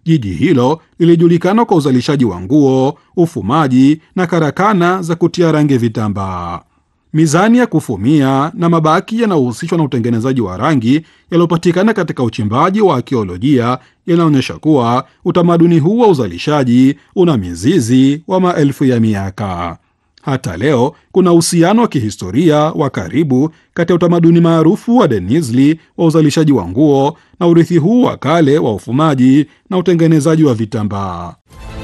Jiji hilo lilijulikana kwa uzalishaji wa nguo, ufumaji na karakana za kutia rangi vitambaa. Mizani ya kufumia na mabaki yanayohusishwa na utengenezaji wa rangi yaliyopatikana katika uchimbaji wa akiolojia yanaonyesha kuwa utamaduni huu wa uzalishaji una mizizi wa maelfu ya miaka. Hata leo kuna uhusiano wa kihistoria wa karibu kati ya utamaduni maarufu wa Denizli wa uzalishaji wa nguo na urithi huu wa kale wa ufumaji na utengenezaji wa vitambaa.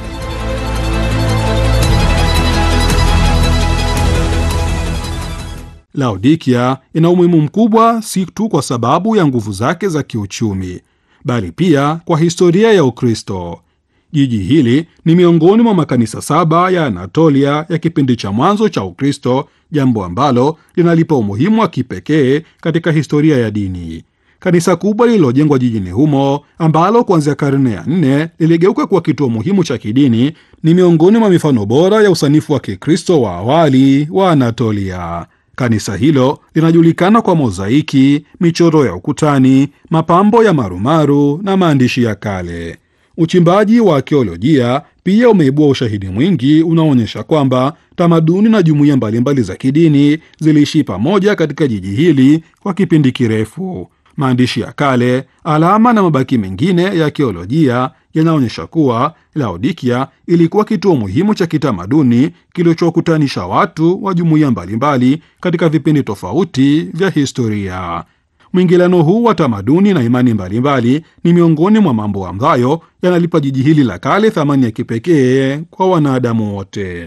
Laodikia ina umuhimu mkubwa si tu kwa sababu ya nguvu zake za kiuchumi, bali pia kwa historia ya Ukristo. Jiji hili ni miongoni mwa makanisa saba ya Anatolia ya kipindi cha mwanzo cha Ukristo, jambo ambalo linalipa umuhimu wa kipekee katika historia ya dini. Kanisa kubwa lililojengwa jijini humo ambalo kuanzia karne ya nne liligeuka kuwa kituo muhimu cha kidini ni miongoni mwa mifano bora ya usanifu wa Kikristo wa awali wa Anatolia. Kanisa hilo linajulikana kwa mozaiki, michoro ya ukutani, mapambo ya marumaru na maandishi ya kale. Uchimbaji wa akiolojia pia umeibua ushahidi mwingi unaoonyesha kwamba tamaduni na jumuiya mbalimbali za kidini ziliishi pamoja katika jiji hili kwa kipindi kirefu. Maandishi ya kale, alama na mabaki mengine ya akiolojia yanaonyesha kuwa Laodikia ilikuwa kituo muhimu cha kitamaduni kilichokutanisha watu wa jumuiya mbalimbali katika vipindi tofauti vya historia. Mwingiliano huu wa tamaduni na imani mbalimbali ni miongoni mwa mambo ambayo yanalipa jiji hili la kale thamani ya kipekee kwa wanadamu wote.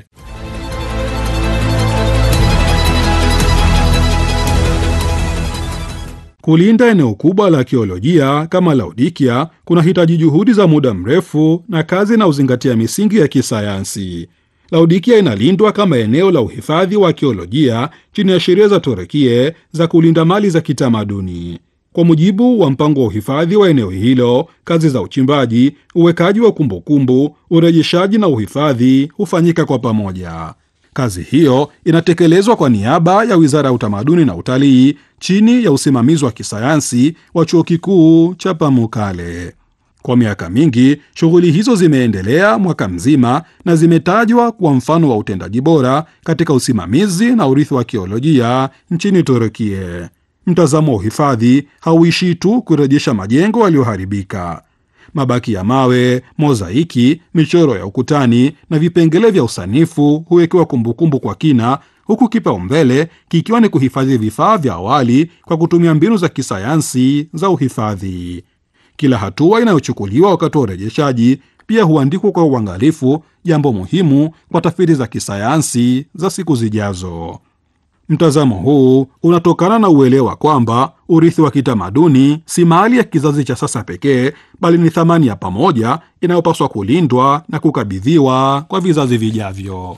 Kulinda eneo kubwa la akiolojia kama Laodikia kunahitaji juhudi za muda mrefu na kazi na uzingatia misingi ya kisayansi. Laodikia inalindwa kama eneo la uhifadhi wa akiolojia chini ya sheria za Torekie za kulinda mali za kitamaduni. Kwa mujibu wa mpango wa uhifadhi wa eneo hilo, kazi za uchimbaji, uwekaji wa kumbukumbu, urejeshaji na uhifadhi hufanyika kwa pamoja. Kazi hiyo inatekelezwa kwa niaba ya Wizara ya Utamaduni na Utalii chini ya usimamizi wa kisayansi wa Chuo Kikuu cha Pamukkale. Kwa miaka mingi shughuli hizo zimeendelea mwaka mzima na zimetajwa kuwa mfano wa utendaji bora katika usimamizi na urithi wa akiolojia nchini Turukia. Mtazamo wa uhifadhi hauishii tu kurejesha majengo yaliyoharibika. Mabaki ya mawe, mozaiki, michoro ya ukutani na vipengele vya usanifu huwekewa kumbukumbu kwa kina, huku kipaumbele kikiwa ni kuhifadhi vifaa vya awali kwa kutumia mbinu za kisayansi za uhifadhi. Kila hatua inayochukuliwa wakati wa urejeshaji pia huandikwa kwa uangalifu, jambo muhimu kwa tafiti za kisayansi za siku zijazo. Mtazamo huu unatokana na uelewa kwamba urithi wa kitamaduni si mali ya kizazi cha sasa pekee, bali ni thamani ya pamoja inayopaswa kulindwa na kukabidhiwa kwa vizazi vijavyo.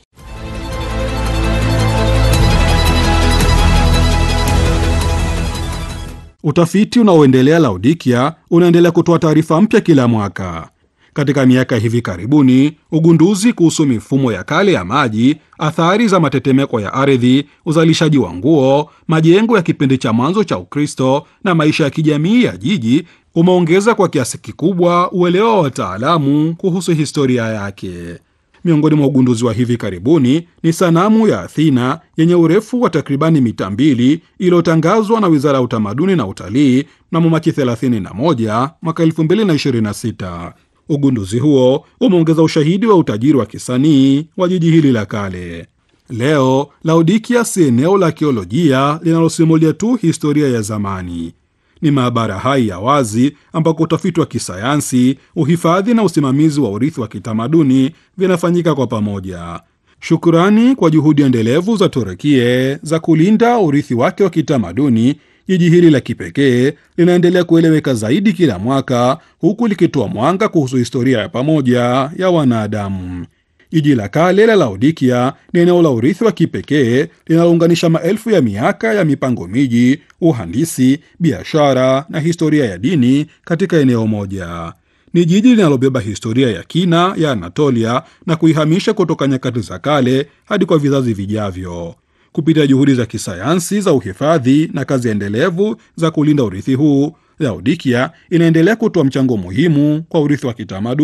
Utafiti unaoendelea Laodikia unaendelea kutoa taarifa mpya kila mwaka. Katika miaka hivi karibuni, ugunduzi kuhusu mifumo ya kale ya maji, athari za matetemeko ya ardhi, uzalishaji wa nguo, majengo ya kipindi cha mwanzo cha Ukristo na maisha ya kijamii ya jiji umeongeza kwa kiasi kikubwa uelewa wa wataalamu kuhusu historia yake. Miongoni mwa ugunduzi wa hivi karibuni ni sanamu ya Athena yenye urefu wa takribani mita mbili iliyotangazwa na Wizara ya Utamaduni na Utalii mnamo Machi 31 mwaka 2026. Ugunduzi huo umeongeza ushahidi wa utajiri wa kisanii wa jiji hili la kale. Leo Laodikia si eneo la akiolojia linalosimulia tu historia ya zamani. Ni maabara hai ya wazi ambako utafiti wa kisayansi, uhifadhi na usimamizi wa urithi wa kitamaduni vinafanyika kwa pamoja. Shukrani kwa juhudi endelevu za Turukie za kulinda urithi wake wa kitamaduni, jiji hili la kipekee linaendelea kueleweka zaidi kila mwaka, huku likitoa mwanga kuhusu historia ya pamoja ya wanadamu. Jiji la kale la Laodikia ni eneo la urithi wa kipekee linalounganisha maelfu ya miaka ya mipango miji, uhandisi, biashara na historia ya dini katika eneo moja. Ni jiji linalobeba historia ya kina ya Anatolia na kuihamisha kutoka nyakati za kale hadi kwa vizazi vijavyo. Kupitia juhudi za kisayansi za uhifadhi na kazi endelevu za kulinda urithi huu, Laodikia inaendelea kutoa mchango muhimu kwa urithi wa kitamaduni